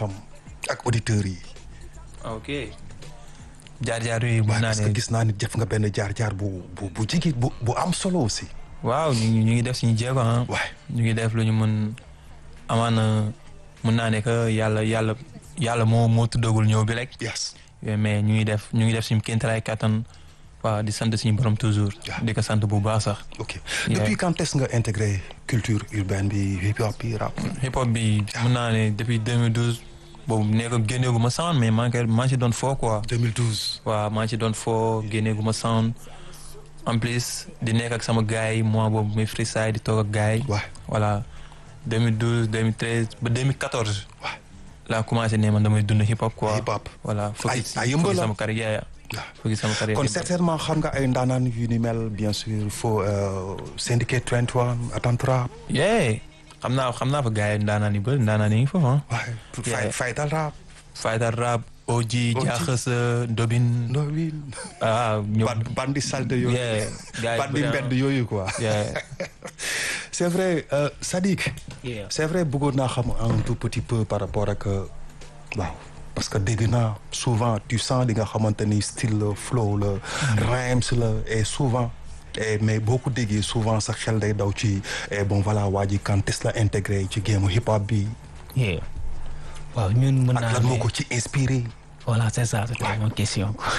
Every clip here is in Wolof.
xam ak auditeurs yi. ok jaar-jaar yooyu mun naa parce que ne gis naa ni def nga benn jaar-jaar bu bu bu jigi bu bu am solo aussi. waaw ñu ngi ñu ngi def suñu jéego ah. waay ñu ngi def lu ñu mën amaana mun naa ne que yàlla yàlla yàlla moo moo tuddagul ñëw bi rek. yes. mais ñu ngi def ñu ngi def suñu kéemtalaay kattan waaw di sant suñu borom toujours. Yeah. di ko sant bu baax sax. ok Yeah. depuis quand est-ce nga intégré culture urbaine bi hip hop bi rap. hip hop bi mun naa ne depuis 2012 boobu nee ko génneegu ma sound mais maa ngi koy maa ngi ci doon foo quoi. 2012. waaw maa ngi ci doon foo génneegu ma sound en plus di nekk ak sama gars yi mois boobu muy freestyle di toog ak gars yi. waay voilà 2012 2013 ba 2014. waay laa commencé ne man damay dund hip hop quoi. hip hop. voilà Ay- focus ay yëmbal focus la. sama carrière waaw. focus sama carrière kon hip hop. certainement xam nga ay ndaanaan yu ni mel bien sûr foo Syndicate 21 Attentra. yeah xam naa xam naa fa gars yi ndaanaan yu bëri ndaanaan yi ngi foofu ah. waay Yeah. fay faytal rap. Fayda rap Oji Oji. Jaaxasa Dobin. no win. ah ñoom. Band- bandi salte yooyu. yeah gars yi bandi bëri, ah. mbedd yooyu quoi. yeah c'est vrai euh, Sadiq. Yeah. c'est vrai bëggoon naa xam un tout petit peu par rapport ak euh, waaw parce que dégg naa souvent tu sens li nga xamante ni style la flow la rhymes la et souvent et mais boo ko déggee souvent sa xel day daw ci et bon voilà waa ji quand est-ce la intégré ci game hip hop bi yeah. waaw ñun mën ak naa lan moo ne ko ci inspiré voilà c'est ça c'était ma question quoi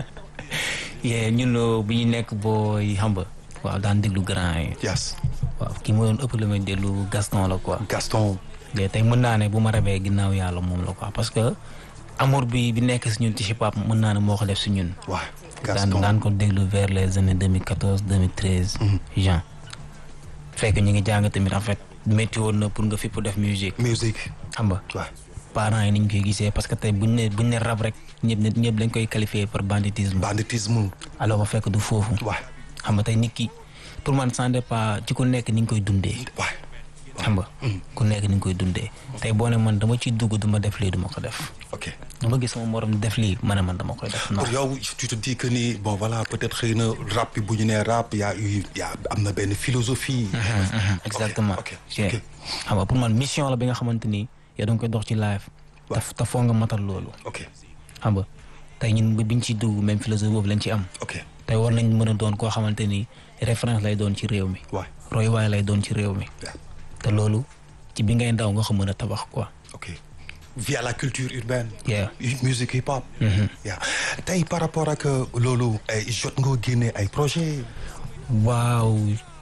yeah, ñun euh, bu ñu nekk booy xam nga waaw daan déglu grand yi yes waaw ki ma doon ëpp la may déglu Gaston la quoi Gaston mais tey mën naa ne bu ma rabee ginnaaw yàlla moom la quoi parce que amour bi bi nekk si ñun ci hip hop mën naa ne moo ko def si ñun waaw daan Gaston daan ko déglu vers les années 2014 2013 Jean fekk ñu ngi jàng tamit en fait métti woon na pour nga fi pour def musique musique xam nga waaw parents yi ni ñu koy gisee parce que tey buñ ne buñ ne rap rek ñëpp ne ñëpp dañ koy qualifier par banditisme banditisme alors ba fekk du foofu waaw xam nga tey nit ki pour man ça dépend ci ku nekk ni nga koy dundee waaw xam nga ku nekk ni nga koy dundee tey boo ne man dama ciy dugg du ma def lii du ma ko def ok dama gis sama morom di def lii ma ne man dama koy def non pour yow tu te dis que ni bon voilà peut-être xëy na rap bi bu ñu nee rap y a eu y a am na benn philosophie. exactement ok Yeah. ok xam nga pour man mission la bi nga xamante ni yow da nga koy dox ci live te te foo nga matal loolu ok xam nga tey ñun bi biñ ciy dugg même philosophie boobu lañ ci am ok tey war nañ mën a doon koo xamante ni référence lay doon ci réew mi waay royuwaay lay doon ci réew mi Yeah. te loolu ci bi ngay ndaw nga ko mën a tabax quoi ok via la culture urbaine. Yeah. musique hip hop. yeah tey par rapport ak loolu ay jot nga génne ay projet waaw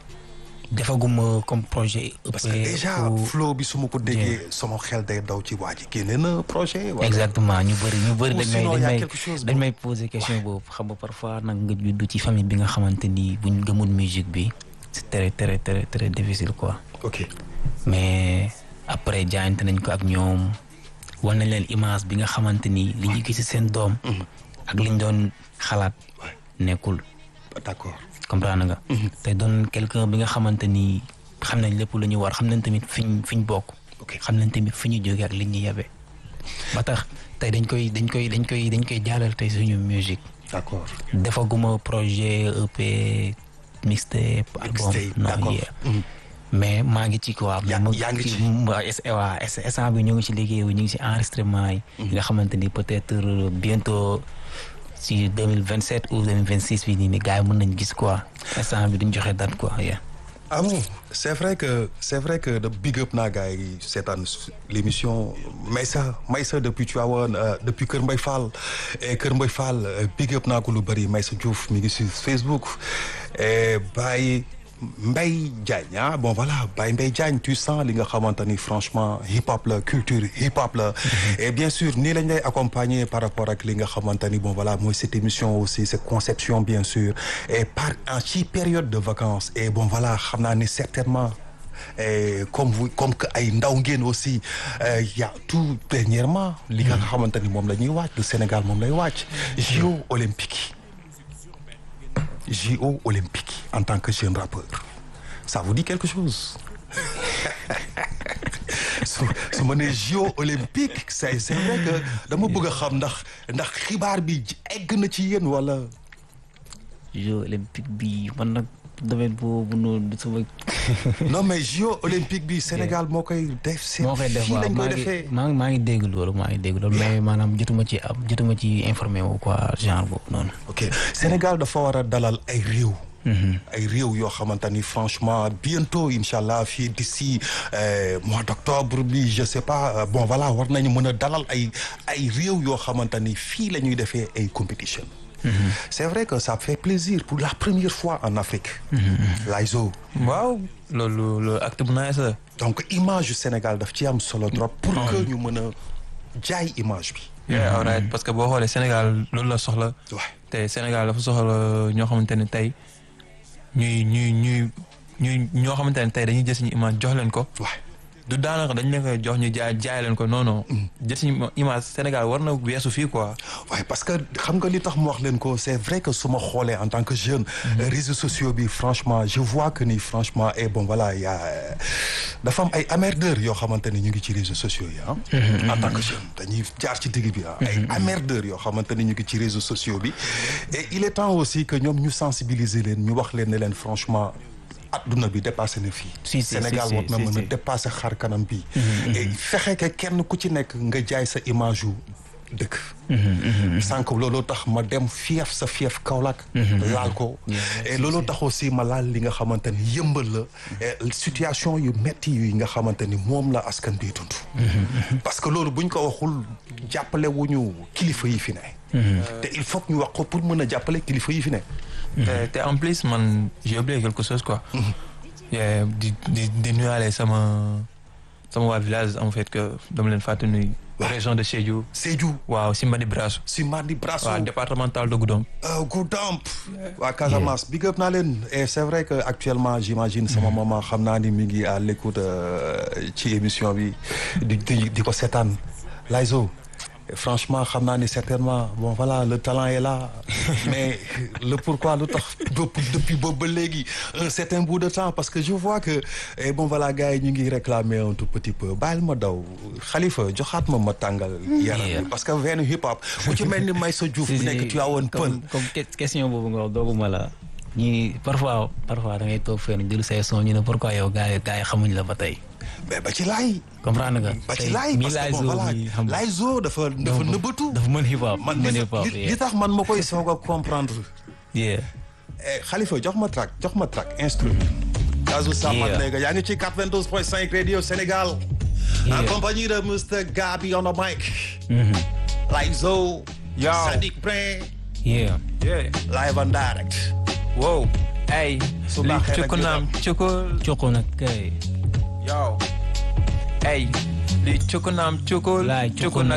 defaguma comme projet parce que déjà ou- flow bi su ma ko déggee sama xel day daw ci waa ji génne na projet. wala exactement ñu bëri ñu bëri Ou dañ may sinon, dañ y a may quelque chose dañ boo- may poser question boobu xam nga parfois nag nga juddu ci famille bi nga xamante ni buñ gëmul musique bi c'est très très très très difficile quoi ok mais après jaayante nañ ko ak ñoom wan nañ leen image bi nga xamante ni li ñu gis ci seen doom ak liñ doon xalaat Ouais. nekkul d'accord comprendre nga te doon quelqu'un bi nga xamante ni xam nañ lépp lu ñu war xam nañ tamit fiñ fiñ bokk ok xam nañ tamit fi ñu jógee ak li ñu yabe ba tax tey dañ koy dañ koy dañ koy dañ koy jaalal tey suñu musique d'accord defaguma projet EP mixtape album Mixtape, non d'accord. yeah. Mhm. mais maa ngi ci quoi Yaa- ma- yaa ngi ci. waa es- waa es- instant bi ñu ngi ci liggéey bi ñu ngi ci enregistrement yi nga xamante ni peut-être euh, bientôt si 2027 ou 2026 bi nii ni gars yi mën nañ gis quoi instant bi duñ joxe date quoi yeah. ah bon c'est vrai que c'est vrai que de big up naa gars yi seetaan l'émission Maysa Maysa depuis Tivaouane euh, depuis Kër Mbaye Fall et Kër Mbaye Fall euh, big up naa ko lu bëri Maysa Diouf mi ngi sur Facebook et Baye Mbaye Diagne ah bon voilà Baye Mbaye Diagne tu sens li nga xamante ni franchement hip hop la culture hip hop la et bien sûr nii lañ lay accompagner par rapport ak li nga xamante ni bon voilà mooy cette émission aussi cette conception bien sûr et par en ci période de vacances et bon voilà xam naa ni certainement et comme vous comme que ay ndaw ngeen aussi euh, y a tout dernièrement li nga xamante ni moom la ñuy wàcc le Sénégal moom lay wàcc JO olympique JO olympique en tant que jeune rappeur ça vous dit quelque chose su su ma nee JO olympique c'est c'est vrai que dama bëgg a xam ndax ndax xibaar bi egg na ci yéen wala jeux olympique bi man nag domaine boobu noonu sama. non mais JO olympique bi Sénégal moo koy def. seen moo koy def fii waaw lañ koy maa ngi defee. maa ngi maa ngi dégg loolu maa ngi dégg loolu mais maanaam jotuma ci am jotuma ci informé wu quoi genre boobu noonu. ok Sénégal dafa war a dalal ay réew. ay réew yoo xamante ni franchement bientôt incha allah fii d'ici euh, mois d'octobre bi je sais pas euh, bon voilà war nañu mën a dalal ay ay réew yoo xamante ni fii la ñuy defee ay compétition c'est vrai que ça fait plaisir pour la première fois en Afrique. Layzo. waaw loolu loolu acte bu nice la. donc image yu Sénégal daf ci am solo trop. pour que ñu mën a jaay image bi. yeah alright parce que boo xoolee Sénégal loolu la soxla. waaw te Sénégal dafa soxla ñoo xamante ne tey ñuy ñuy ñuy ñuy ñoo xamante ne tey dañuy jël suñu image jox leen ko. waaw du daanaka dañ leen koy jox ñu jaay jaay leen ko non non. jël suñu image Sénégal war na weesu fii quoi. waaye parce que xam nga li tax mu wax leen ko c'est vrai que su ma xoolee en tant que jeune. réseaux sociaux bi franchement je vois que ni franchement et bon voilà y a dafa am ay emmerdeurs yoo xamante ni ñu ngi ci réseaux sociaux yi ah. en tant que jeune dañuy jaar ci digg bi ah. ay emmerdeurs yoo xamante ni ñu ngi ci réseaux sociaux bi. et il est temps aussi que ñoom ñu sensibiliser leen ñu wax leen ne leen franchement. adduna bi dépassé na fii. Si, si, Sénégal si, war na si, mën a si. dépassé xar kanam bi. et fexe que kenn ku ci nekk nga jaay sa image yu dëkk. sànq looloo tax ma dem fief sa fief Kaolack. laal ko. et looloo tax aussi ma laal li nga xamante ni yëmbal la. et situation yu metti yi nga xamante ni moom la askan bi dund. parce que loolu buñ ko waxul jàppale wuñu kilifa yi fi ne. te il faut que ñu wax ko pour mën a jàppale kilifa yi fi ne. te te en plus man j'ai oublié quelque chose quoi. Yeah, di di di nuyuwaale sama sama waa village en fait que dama leen fàtte nuyu. région de Sédhiou. Sédhiou waaw Simbani Brasso. si Madi Brasso. waaw départemental de Goudomp. Uh, Goudomp waa Casamance big up naa leen et c'est vrai que actuellement j'imagine sama maman xam naa ni mi ngi à l'écoute euh, ci émission bi di di di ko seetaan Layzo Et franchement xam naa ni certainement bon voilà le talent est là mais le pourquoi lu tax bopp depuis boobu ba léegi un certain bout de temps parce que je vois que et bon voilà gars yi ñu ngi réclamer un tout petit peu bàyyil ma daw Khalifa joxaat ma ma tàngal yaram Yeah. bi parce que veine hip hop ku ci mel ni Maysa Diouf bu nekk tu awoon pël comme comme que- question boobu nga wax dooguma la ñi parfois parfois da ngay toog fenn jël say son ñu ne pourquoi yow gars yi gars yi xamuñ la ba tey mais ba ci laay comprendre nga. ba ci tey laay mii parce que bon Layzo voilà bi xam nga. Layzo dafa dafa nëbbatu dafa mën hip hop man mën li hip hop li- li tax man ma koy soog a comprendre yeah. Eh, Khalifa jox ma track jox ma track instrument Kazou Sama Yeah. Nega yaa ngi ci 92.5 Radio Sénégal en Yeah. compagnie de Mr Gabi on the mic Layzo Yo. Sadiq Brain yeah. yeah. live and direct wow. ay. Su li baaxee nag cukku ñu naam cukku. Cokko nag kay. yow. ay. li cukku naam cukku. Laay, cukku cukku nag